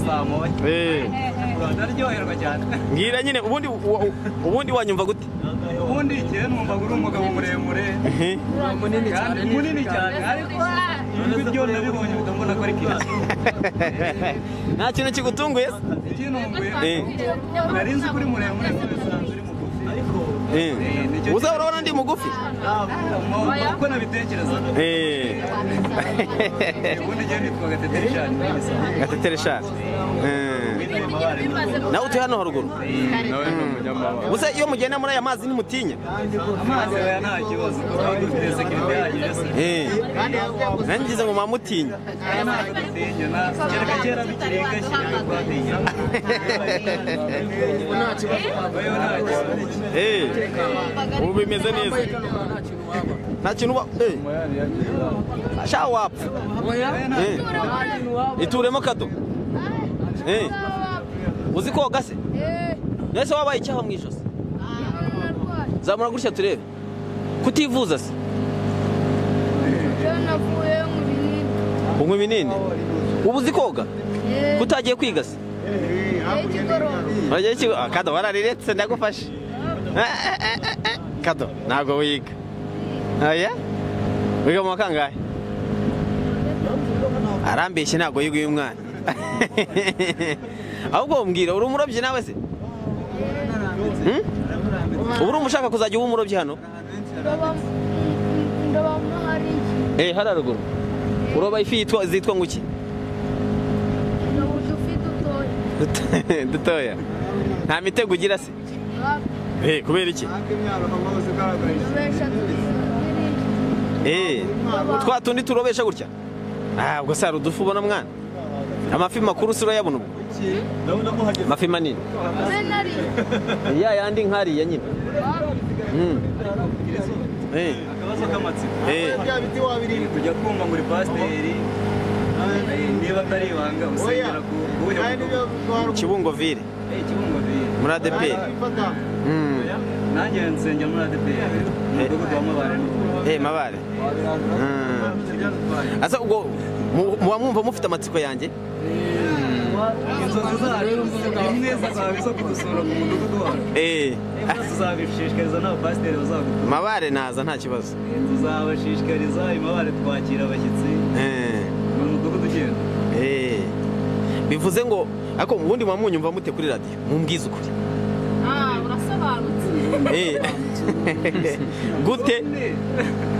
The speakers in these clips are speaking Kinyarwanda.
bamuboye Eh, ndaryoherwa cyane mbwira nyine ubundi u- u- ubundi wanyumva gute ubundi igihe numvaga uri umugabo muremure Eh, munini cyane munini cyane ariko ijwi ryo naribonye uhita mbona ko ari kirasa nta kintu kigutunguye se ikintumbuye Eh, nari nzi ko uri muremure ko bisanzwe uri mugufi ariko eh. uzahora ubona ndi mugufi ntabwo uko nabitekerezaga Eh, ubundi igihe nitwaga teteri cyane gatetere shaje Eh, nawe utuye hano haruguru nawe ni umunyamabanga gusa iyo mugenda muri aya mazi nimutinya amazi aya nta kibazo kuko dufite sekirite ihagije se Eh, nangize ngo mwamutinya aya ntabwo dutinya na kereka kera bikirenga shyira twatinya yewe nta kibazo Eh, ubu bimeze neza nta kintu uba eh, sha wapfa Eh, ituremo kato Eh, uzi koga se mwese wabaye icyaha mu ijosi zamura gutya turebe kutivuza se unywa ibinini ubu uzi koga kutagiye kwiga se Urajya iki- Ah, kado warariretse ndagufashe Eh, eh, eh, eh, eh. kado ntabwo wiga oya wiga mu wa kangahe arambeshye ntabwo yiga uyu mwana ahubwo mbwira uri umurobyi nawe se Hmm? ubu uri umushaka kuzajya uba umurobyi hano eh hariya ruguru uroba ifi yitwa zitwa nguki dutoya nta mitego ugira se eh kubera iki Eh, twa tundi turobesha gutya ah ubwo se hari udufu ubona mwana amafi makuru si urayabona ubwo amafi manini ya yandi nkariya nyine Mm. Eh, akabazo k'amatsiko eh, tujya kumva ngo uri pasiteri eh, niba atari ibanga usengera ku buhe bugo kibungo vile Eh, kibungo biye muri adeperi nanjye nsengera muri adeperi umudugudu wa mabare n'ubundi mabare Mm. asa ubwo mu- muba mwumva mufite amatsiko yanjye inzozi zacu imwe zizaba izo kudusura mu mudugudu wacu Eh, zose uzabishishikariza n'abapasiteri bazagukunda mabare naza nta kibazo tuzabashishikariza imabare twakira abashyitsi Eh. ni umudugudu ugenda Eh, bivuze ngo ariko ubundi muba munyumva mute kuri radiyo mumbwize ukuri Eh. gute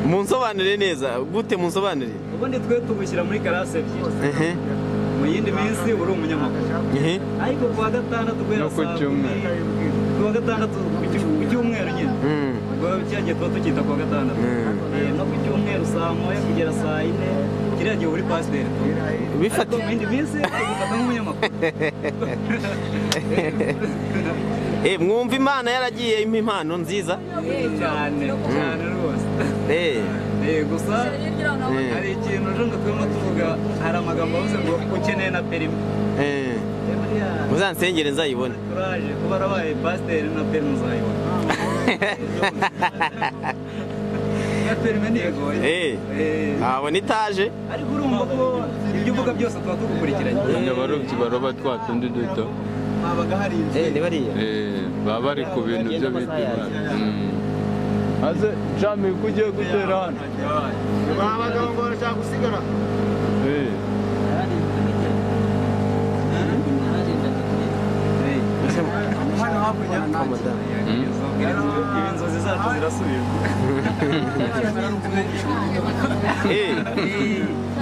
munsobanurire neza gute munsobanurire ubundi twe tugushyira muri karase ebyiri Ehe, mu yindi minsi uri umunyamakuru ehe. ariko kuwa gatandatu guhera No ku saa kumi, cyumweru. kuwa gatandatu ku cy- ku cyumweru nyine Mm, ubwo cyagiye tuba tukita kuwa gatandatu Mm. Eh, no ku cyumweru saa moya kugera saa yine kiriya gihe uri pasiteri ariko bifate mu yindi minsi tugufata nk'umunyamakuru Eh, mwumva imana yaragiye impa impano nziza cyane cyane rwose Eh, Eh, gusa hari ikintu ejo ngo turimo tuvuga hari amagambo avuze ngo ukeneye na perimi eh, Eh, buriya muzansengere nzayibone turaje kuba rabaye pasiteri na perimi uzayibona na perimi ntigoye Eh. abona itaje ariko urumva ko ibyo uvuga byose tuba tugukurikiranye abarobyi baroba twa tundi duto habaga hari inzu Eh, ni bariya eh, baba bari ku bintu byo bita imana Mm. maze jami ko ugiye gutera hano Eh, hano hakurya ibi inzozi zacu zirasubirwa Eh,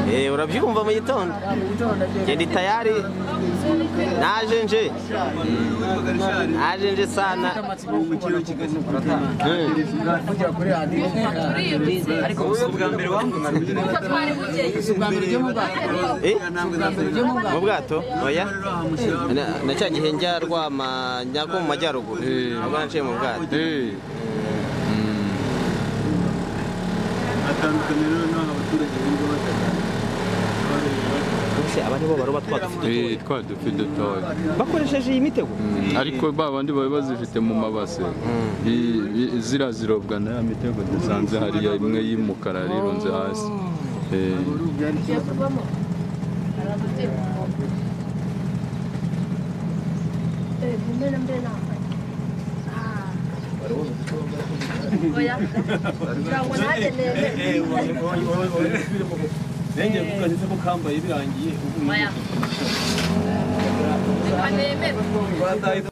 eh, urabyumva mu gitondo genda itayari naje nje naje nje sana ubwo bwa mbere wambutse Eh? mu bwato oya Na- na cya gihe njya rwama njya ko mu majyaruguru Eh. ubwo naciye mu bwato eh, mm. ese aba nibo baroba twadufite Eh, twa dufi dutoya bakoresheje iyi mitego Mm, ariko ba bandi baba bazifite mu mabase I- i- zira zirobwa na ya mitego dusanze hariya imwe y'umukara rirunze hasi Eh, Oya. Ntabwo nanjye nemewe. nengeye kukazize ko kambaye birangiye ubu Oya. Reka nemerwe. twataye